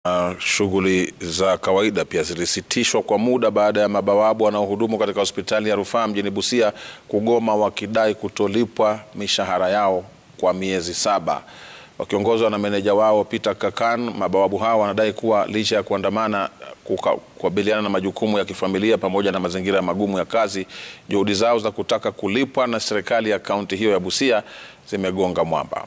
Uh, shughuli za kawaida pia zilisitishwa kwa muda baada ya mabawabu wanaohudumu katika hospitali ya rufaa mjini Busia kugoma wakidai kutolipwa mishahara yao kwa miezi saba. Wakiongozwa na meneja wao Peter Kakan, mabawabu hao wanadai kuwa licha ya kuandamana kukabiliana na majukumu ya kifamilia pamoja na mazingira magumu ya kazi, juhudi zao za kutaka kulipwa na serikali ya kaunti hiyo ya Busia zimegonga mwamba.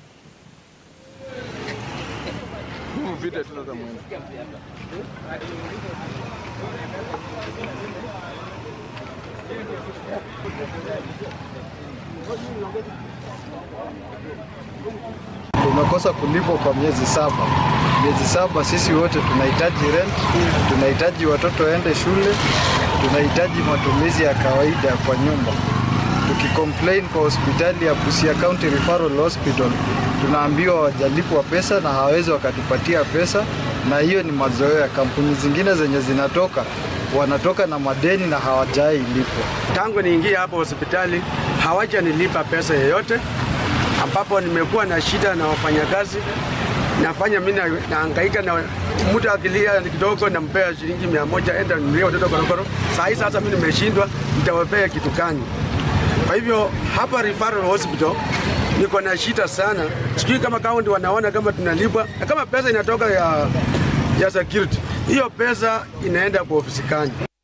Tumekosa kulipwa kwa miezi saba. Miezi saba, sisi wote tunahitaji rent, tunahitaji watoto waende shule, tunahitaji matumizi ya kawaida kwa nyumba. Tukicomplain kwa hospitali ya Busia County Referral Hospital, tunaambiwa wajalipwa pesa na hawawezi wakatupatia pesa, na hiyo ni mazoea ya kampuni zingine zenye zinatoka wanatoka na madeni na hawajai lipwa. Tangu niingie hapo hospitali hawajanilipa pesa yoyote, ambapo nimekuwa na shida na wafanyakazi. Nafanya mimi nahangaika na mtu akilia kidogo, nampea shilingi mia moja, enda nunulie watoto korokoro. Saa hii sasa mimi nimeshindwa, nitawapea kitu gani? Kwa hivyo hapa referral hospital niko na shida sana, sijui kama kaunti wanaona kama tunalipwa na kama pesa inatoka ya, ya security, hiyo pesa inaenda kwa ofisi gani?